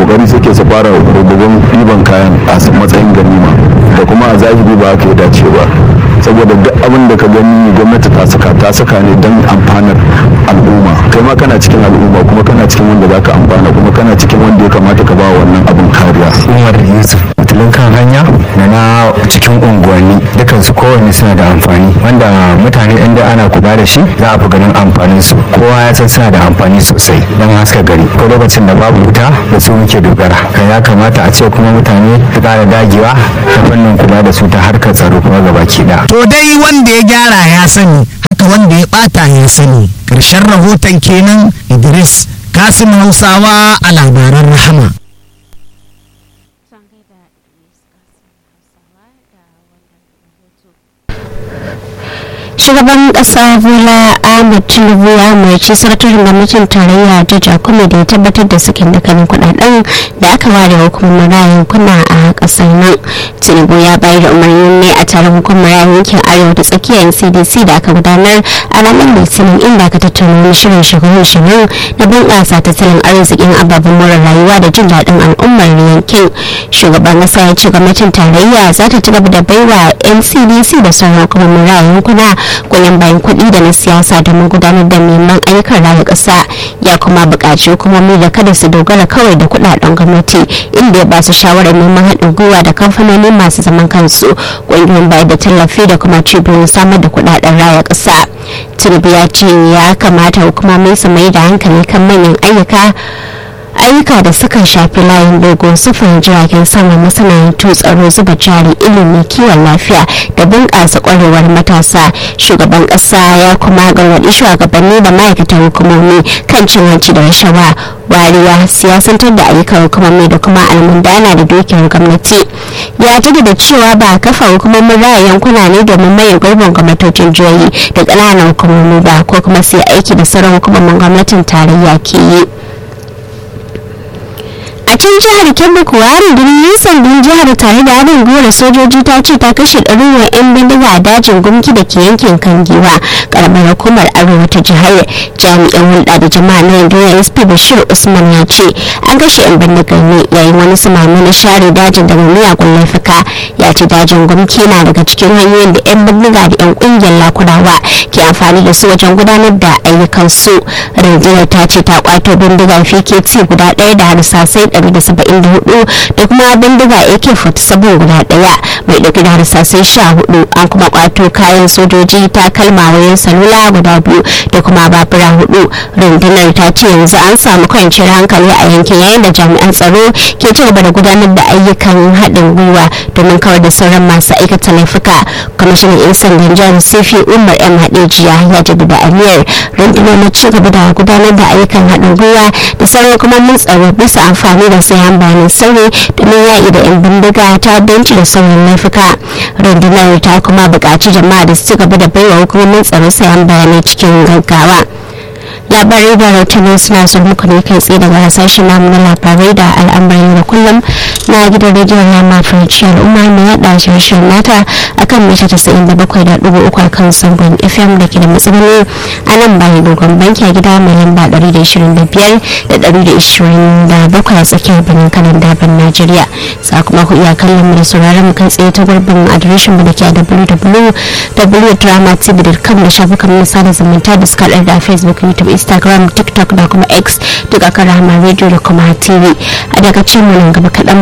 kokari suke su fara rububin ɗiban kayan a matsayin ganima da kuma a zahiri ba haka ya dace ba saboda duk abin da ka gani gwamnati ta saka ta saka ne don amfanar al'umma kai ma kana cikin al'umma kuma kana cikin wanda za ka amfana kuma kana cikin wanda ya kamata ka ba wannan abin kariya umar yusuf fitilun kan hanya da na cikin unguwanni dukansu kowanne suna da amfani wanda mutane inda ana kula da shi za a fi ganin amfanin su kowa ya san suna da amfani sosai don haska gari ko lokacin da babu wuta da su muke dogara kai ya kamata a ce kuma mutane su kara dagewa ta fannin kula da su ta harkar tsaro kuma gabaki ɗaya to dai wanda ya gyara ya sani haka wanda ya bata ya sani ƙarshen rahoton kenan idris kasim hausawa a labaran rahama shugaban kasa bola ahmed tinubu ya umarci sakataren gwamnatin tarayya ta jakumi da ya tabbatar da sakin dukkanin kudaden da aka ware hukumar rayun kuna a kasar nan tinubu ya bayar da umarnin ne a taron hukumar rayun yankin arewa da tsakiyar cdc da aka gudanar a ranar litinin inda aka tattauna wani shirin shugaban shirin na bunƙasa tattalin arzikin ababen more rayuwa da jin daɗin al'ummar yankin shugaban kasa ya ce gwamnatin tarayya za ta ci gaba da baiwa ncdc da sauran hukumomin rayun kuna goyon bayan kuɗi da na siyasa domin gudanar da neman ayyukan raya ƙasa ya kuma buƙaci hukumomi da kada su dogara kawai da kuɗaɗen gwamnati inda ya ba su shawarar neman haɗin gwiwa da kamfanoni masu zaman kansu ƙungiyoyin bayar da tallafi da kuma cibiyoyin samar da kuɗaɗen raya ƙasa tinubu ya ce ya kamata hukumomi su mai da hankali kan manyan ayyuka ayyuka da suka shafi layin dogo sufurin jiragen sama masana'antu tsaro zuba jari ilimi kiwon lafiya da bunƙasa ƙwarewar matasa shugaban ƙasa ya kuma gargaɗi shugabanni da ma'aikatan hukumomi kan cin hanci da rashawa wariya siyasantar da ayyukan hukumomi da kuma almundana da dukiyar gwamnati ya jaddada cewa ba kafa hukumomin raya yankuna ne domin maye gurbin gwamnatocin jihohi da ƙananan hukumomi ba ko kuma sai aiki da sauran hukumomin gwamnatin tarayya ke yi a can jihar kebbi kuwa rundunar yan sandan jihar tare da haɗin gwiwar sojoji ta ce ta kashe ɗaruruwan 'yan bindiga a dajin gumki da ke yankin kangiwa karamar hukumar arewa ta jihar jami'an hulɗa da jama'a na rundunar sp bashir usman ya ce an kashe 'yan bindigar ne yayin wani samami na share dajin daga miyagun laifuka ya ce dajin gumki na daga cikin hanyoyin da 'yan bindiga da 'yan ƙungiyar lakurawa ke amfani da su wajen gudanar da ayyukansu rundunar ta ce ta kwato bindiga fkt guda ɗaya da harsasai 174 da kuma bindiga ak-47 guda daya mai dauke da harsasai 14 an kuma kwato kayan sojoji ta kalma wayan salula guda biyu da kuma babura hudu rundunar ta ce yanzu an samu kwanciyar hankali a yankin yayin da jami'an tsaro ke ci gaba da gudanar da ayyukan haɗin gwiwa domin kawar da sauran masu aikata laifuka kwamishinan 'yan sandan jihar sifi umar yan hadejiya ya jaddada aniyar rundunar na ci gaba da gudanar da ayyukan haɗin gwiwa da sauran kuma mun tsaro bisa amfani da sayan bayanan sirri domin yaƙi da 'yan bindiga ta benci da sauran laifuka rundunar ta kuma buƙaci jama'a da su ci gaba da baiwa hukumomin tsaro sayan bayanai cikin gaggawa labarai da rahotanni suna son muku ne kai tsaye daga hasashen namu na labarai da al'amuran da kullum na gidan rediyon rama french al'umma mai yada shirin nata akan mita tasa'in da bakwai da dubu uku akan sangon fm da ke da matsaloli a nan bayan dogon banki a gida mai lamba ɗari da ishirin da biyar da ɗari da ishirin da bakwai a tsakiyar birnin kanan daban najeriya sa kuma ku iya kallon mu da sauraron mu kai tsaye ta gurbin adireshin mu da ke a www.dramatv.com da shafukan mu sada zumunta da suka da facebook youtube instagram tiktok da kuma x duk akan rahama radio da kuma tv a daga cin mu nan gaba kaɗan